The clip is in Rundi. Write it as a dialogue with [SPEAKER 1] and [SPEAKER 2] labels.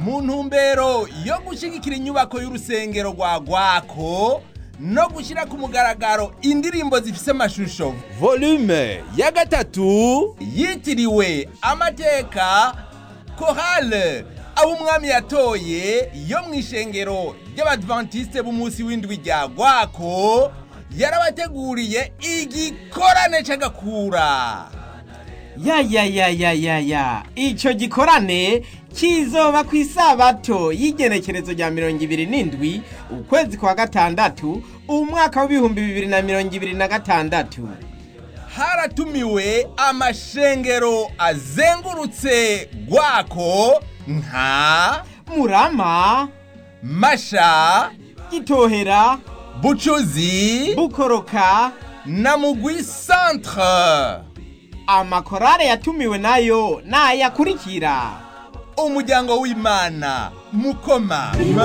[SPEAKER 1] mu ntumbero yo gushyigikira inyubako y'urusengero rwa gwako no gushyira ku mugaragaro indirimbo zifise amashusho volume ya gatatu yitiriwe amateka korale abo umwami yatoye yo mu ishengero ry'abadventiste b'umunsi w'indwi rya gwako yarabateguriye igikorane c'agakura
[SPEAKER 2] ya ya ya ya ya ya ico gikorane kizoba ku isabato y'igenekerezo rya mirongo ibiri n'indwi ukwezi kwa gatandatu umwaka w'ibihumbi bibiri na mirongo ibiri na gatandatu
[SPEAKER 1] haratumiwe amashengero azengurutse gwako nka
[SPEAKER 2] murama
[SPEAKER 1] masha
[SPEAKER 2] gitohera
[SPEAKER 1] bucuzi
[SPEAKER 2] bukoroka
[SPEAKER 1] na mugwi centre
[SPEAKER 2] amakorale yatumiwe nayo nayakurikira
[SPEAKER 1] umuryango w'imana mukoma